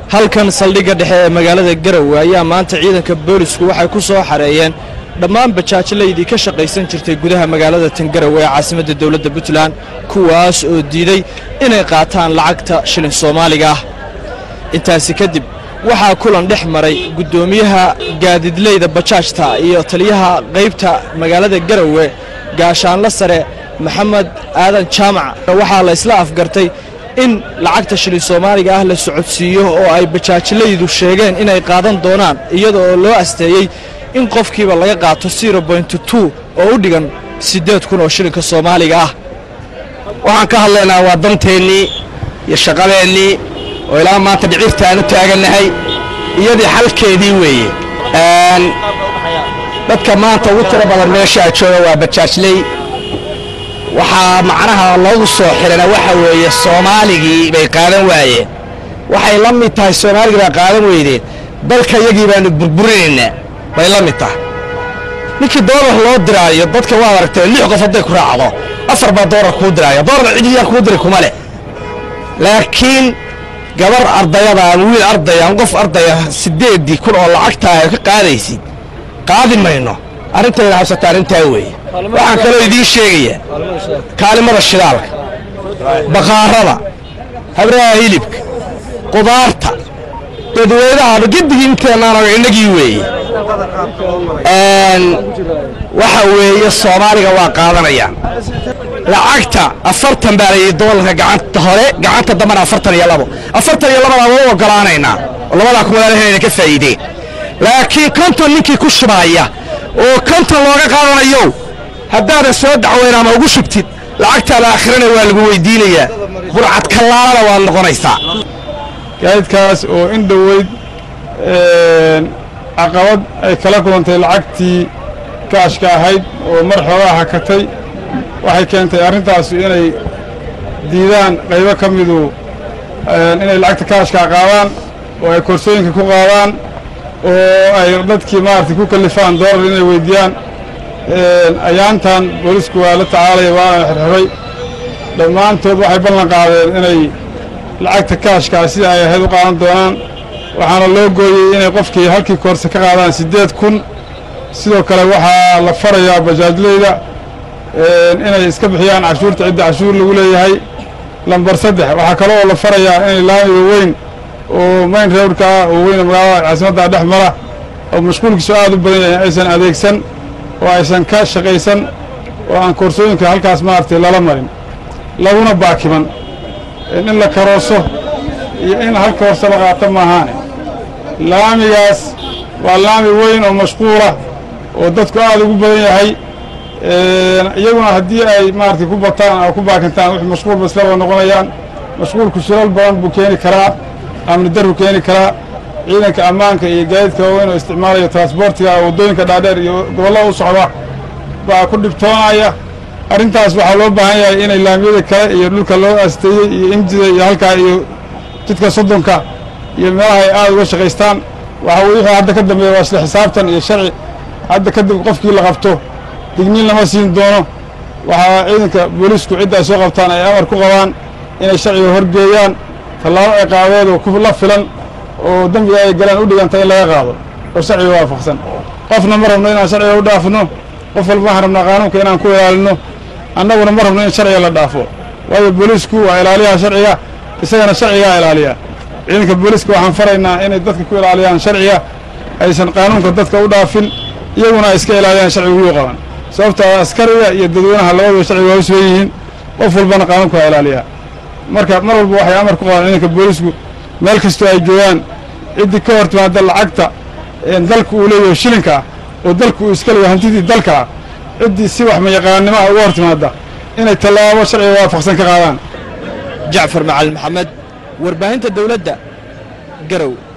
halkan saldhigga dhexe ee magaalada garowe ayaa maanta ciidanka boolisku waxay ku soo xareeyeen dhammaan bajaajlaydii ka shaqaysan jirtay gudaha magaalada tangarowe ee caasimadda dowladda puntland kuwaas oo diiday inay qaataan lacagta shilin soomaaliga ah intaasi kadib waxaa kulan dhex maray guddoomiyaha gaadidleyda bajaajta iyo taliyaha qaybta magaalada garowe gaashaanla sare maxamed aadan jaamac waxaa la isla afgartay in lacagta shilin soomaaliga ah la socodsiiyo oo ay bajaajlaydu sheegeen inay qaadan doonaan iyada oo loo asteeyey in qofkiiba laga qaato oo u dhigan siddeed kun oo shilinka soomaaliga ah waxaan ka hadlaynaa waa danteennii iyo shaqadeennii oo ilaa maanta dhicirta aan u taagannahay iyadii xalkeedii weeye dadka maanta ugu tiro badan meeshaa jooga waa bajaajley waxaa macnaha loogu soo xirana waxa weeye soomaaligii bay qaadan waayeen waxay la mid tahay soomaaligii baa qaadan weydeen dalka yagii baanu burburinaynaa bay la mid tahay ninkii doolar loo diraayo dadka waad aragtee lix qof hadday ku raacdo afar baa doolar kuu diraayo doolarna cidiyaan kuu diri kuma leh laakiin gabar ardayada ama wiil ardaya ama qof ardaya siddeeddii kun oo lacagtaa ka qaadaysid qaadi mayno arrintayna habsata arrintaa weeye waxaan kaloo idiin sheegayaa kaalimada shidaalka baqaarada habraha hilibka qudaarta dadweynaha gedigii inteennaana innagii weeye waxa weeye soomaaliga waa qaadanayaan lacagta afartan baa layidhi doolarka gacanta hore gacanta dambana afartan iyo labo afartan iyo labada waa u ogolaanaynaa oo labadaa kumadaalaheena ka faa'iideen laakiin konton ninkii ku shubaaya oo konton looga qaadanayo haddaadan soo dacweyn ama ugu shubtid lacagtaada aakhirana waa lagu weydiinayaa burcad kallaalana waad noqonaysaa gaadidkaas oo in dhoweyd caqabad ay kala kulantay lacagtii kaashka ahayd oo mar xoogaa hakatay waxay keentay arrintaasu inay diidaan qaybo ka midu inay lacagta kaashkaa qaadaan oo ay korsooyinka ku qaadaan oo ay dadkii maaragtay ku kallifaan doolar inay weyddiiyaan ayaantan boolisku waa la tacaalaya waana xirxiray dhammaantood waxay ballan qaadeen inay lacagta kaashkaa sida ay ahayd u qaadan doonaan waxaana loo gooyey inay qofkii halkii koorse ka qaadaan siddeed kun sidoo kale waxaa la farayaa bajaajleyda inay iska bixiyaan cashuurta cidda cashuur lagu leeyahay lambar saddex waxaa kale oo la farayaa inay laamiga weyn oo mayn reewrka ah oo weyna magaalada caasimadda dhex mara oo mashquulkiisu aad u badan yahay aysan adeegsan oo aysan ka shaqaysan oo aan koorsooyinka halkaas maaragtay lala marin laguna baakiman in la karooso iyo in hal koorse la qaato maahaane laamigaas waa laami weyn oo mashquula oo dadku aad ugu badan yahay iyaguna haddii ay maaragtay ku bataan oo ku baakintaan wix mashquulba islaba noqonayaan mashquulku shilal badan buu keeni karaa amni darbu keeni karaa ciidanka ammaanka iyo gaadiidka waaweyn oo isticmaalaya transboortiga waddooyinka dhaadheer iyo gobollada u socda baa ku dhibtoonaya arrintaas waxaa loo baahan yahay inay laamiyada kale iyo dhulka loo aasteeyey iyo injida iyo halkaa iyo jidka soddonka iyo meelaha ay aad uga shaqaystaan waxa weye wixii hadda ka dambeeya waa isla xisaabtan iyo sharci hadda kadib qofkii la qabto digniin lama siin doono waxaa ciidanka boolisku cidda ay soo qabtaan ay amar ku qabaan inay sharciga horgeeyaan tallaabo ay qaadeed oo ku la filan oo dembiga ay galaan u dhiganta in laga qaado oo sharciga waafaqsan qofna ma rabno inaan sharciga u dhaafno qof walba waxaan rabnaa qaanuunka inaan ku ilaalino annaguna ma rabno in sharciga la dhaafo waayo boolisku waa ilaaliyaha sharciga isagana sharcigaa ilaaliya ciidanka booliska waxaan faraynaa inay dadka ku ilaaliyaan sharciga aysan qaanuunka dadka u dhaafin iyaguna ay iska ilaaliyaan sharciga ugu qaban sababtaa askariga iyo dadweynaha labaduba sharciga waa u sugan yihiin qof walbana qaanuunka waa ilaaliyaa marka mar walba waxay amar ku qabaan ciidanka boolisku meel kastoo ay joogaan ciddii ka hor timaada lacagta dalka uu leeyahay shilinka ah oo dalku uu iska leeyahay hantidii dalka ah ciddii si wax mayaqaannimo ah uga hor timaada inay tallaabo sharciga waafaqsan ka qaadaan jacfar macalin maxamed warbaahinta dowladda garow